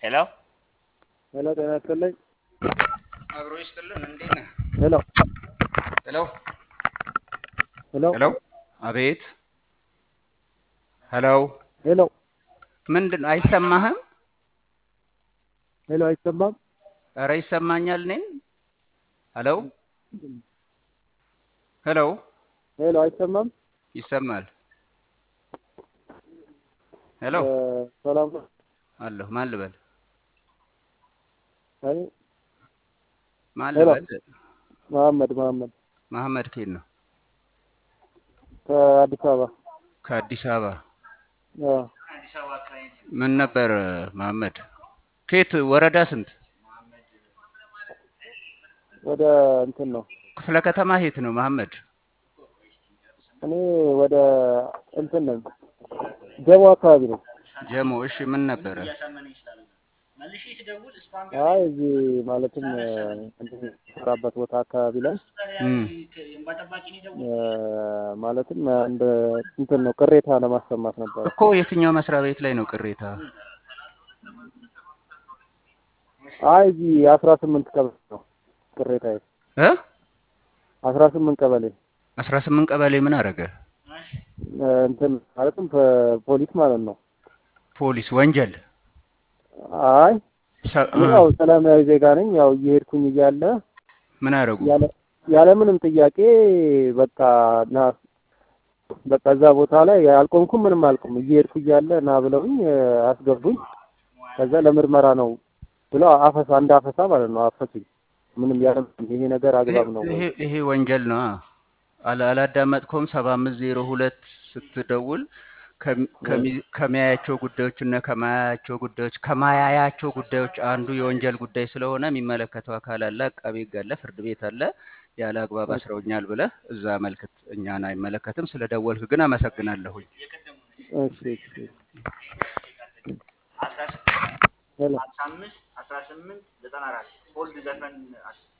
ሄሎ ሄሎ ጤና ይስጥልኝ። አብሮ ይስጥልን። እንዴት ነህ? ሄሎ ሄሎ ሄሎ ሄሎ። አቤት። ሄሎ ሄሎ ምንድን ነው? አይሰማህም? ሄሎ አይሰማም? ኧረ ይሰማኛል። እኔን ሄሎ ሄሎ ሄሎ አይሰማም? ይሰማል። ሄሎ እ ሰላም ነው? አለሁ። ማን ልበል? አይ ማን ሄሎ። ልበል? መሐመድ መሐመድ መሐመድ ኬት ነው? ከአዲስ አበባ ከአዲስ አበባ። አዎ። ምን ነበር መሐመድ? ኬት ወረዳ ስንት? ወደ እንትን ነው ክፍለ ከተማ ሄት ነው መሐመድ? እኔ ወደ እንትን ነኝ ጀሞ አካባቢ ነው። ጀሞ። እሺ ምን ነበረ? አይ እዚህ ማለትም እ እንትን የምሰራበት ቦታ አካባቢ ላይ እም እ ማለትም እንደ እንትን ነው ቅሬታ ለማሰማት ነበር። እኮ የትኛው መስሪያ ቤት ላይ ነው ቅሬታ? አይ እዚህ አስራ ስምንት ቀበሌ ነው ቅሬታዬ። እ አስራ ስምንት ቀበሌ አስራ ስምንት ቀበሌ ምን አደረገ? እ እንትን ማለትም ፖ- ፖሊስ ማለት ነው። ፖሊስ ወንጀል አይ ሰ- እኔ ያው ሰላማዊ ዜጋ ነኝ። ያው እየሄድኩኝ እያለ ምን አደረጉ? ያለ ያለምንም ጥያቄ በቃ ና በቃ እዛ ቦታ ላይ አልቆምኩም፣ ምንም አልቆም እየሄድኩ እያለ ና ብለውኝ እ አስገቡኝ። ከዛ ለምርመራ ነው ብለው አፈሳ እንደ አፈሳ ማለት ነው አፈሱኝ። ምንም ያለ ይሄ ነገር አግባብ ነው ወይ? ይሄ ይሄ ወንጀል ነው። አላ አላዳመጥከውም? ሰባ አምስት ዜሮ ሁለት ስትደውል ከሚ- ከሚ- ከሚያያቸው ጉዳዮች እና ከማያያቸው ጉዳዮች ከማያያቸው ጉዳዮች አንዱ የወንጀል ጉዳይ ስለሆነ የሚመለከተው አካል አለ፣ አቃቤ ሕግ አለ፣ ፍርድ ቤት አለ። ያለ አግባብ አስረውኛል ብለህ እዛ መልክት እኛን አይመለከትም። ስለ ደወልክ ግን አመሰግናለሁኝ። እሺ እሺ ሄሎ አስራ አምስት አስራ ስምንት ዘጠና አራት ኦልድ ዘፈን